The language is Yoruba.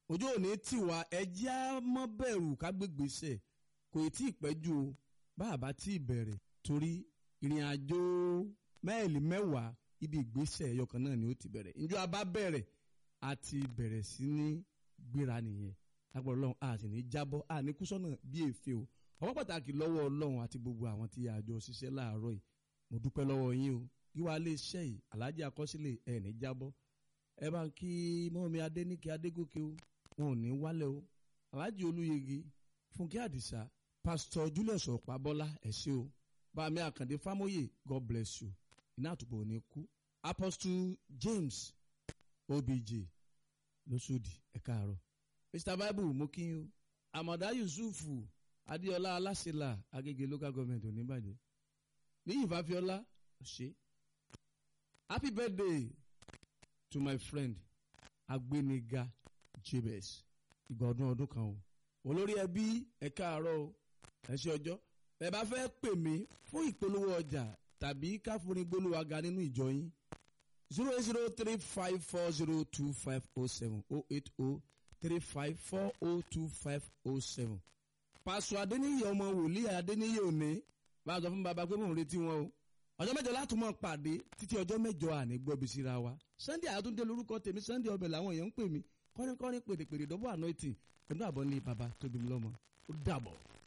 ojú òní tiwa ẹjẹ́ á mọ́ bẹ̀rù ká gbégbèsè kò tí ì pẹ́ jù o bá a bá tí ì bẹ̀rẹ̀ torí ìrìn àjò máìlì mẹ́wàá ibi ìgbésẹ̀ ẹyọkan náà ni ó ti bẹ̀rẹ̀ njọ́ a bá bẹ̀rẹ̀ a ti bẹ̀rẹ̀ sí ní gbéra nìyẹn lágbára ọlọ́run a sì ní jábọ́ a ní kú sọ́nà bí èéfé o ọwọ́ pàtàkì lọ́wọ́ ọlọ́run àti gbogbo àwọn tí a jọ ṣiṣẹ́ láàárọ̀ yìí mo dúpẹ́ lọ́wọ́ yín o yíwá lè ṣẹ́ yìí aláàjì àkọsílẹ̀ ẹ̀ ní jábọ́ ẹ bá ń kí mọ́mi adéníkẹ́ adégòkè o wọn ò ní wálẹ̀ o aláàjì olúyege fúnkẹ́ àdìsá pásítọ̀ julius ọ̀pábọ́lá ẹ̀ ṣé o bàmí àkàndé fámóyè god bless you iná àtùpọ̀ ò ní kú apostle james obj lóṣòdì ẹ káàárọ̀ mr bible mo kí yín o àmọ̀dá yusufu adéọlá aláṣẹlá agége local government ò ní bàjẹ́ níyì fàfíọ́lá ṣe happy birthday to my friend agbéniga jabez ìgbà ọdún ọdún kan o olórí ẹbí ẹ káàárọ̀ o ẹ ṣe ọjọ́ ẹ bá fẹ́ pè mí fún ìpolówó ọjà tàbí káfíńrí gbólóhùn aga nínú ìjọ yín zero eight zero three five four zero two five oh seven oh eight oh three five four oh two five oh seven. pàṣọ adéníyè ọmọ wòlíì adéníyè òní bá a sọ fún baba pé mò ń retí wọn o ọjọ́ mẹ́jọ láti mọ̀ pàdé títí ọjọ́ mẹ́jọ àní gbọ́bi síra wa sunday àtúndé lórúkọ tèmi sunday ọbẹ̀ làwọn èèyàn ń pè mí kọ́rin kọ́rin pèrèpèrè dọ́bọ̀ anointing pẹ̀lú àbọ̀ ní baba tóbi mi lọ́mọ ó dàbọ̀.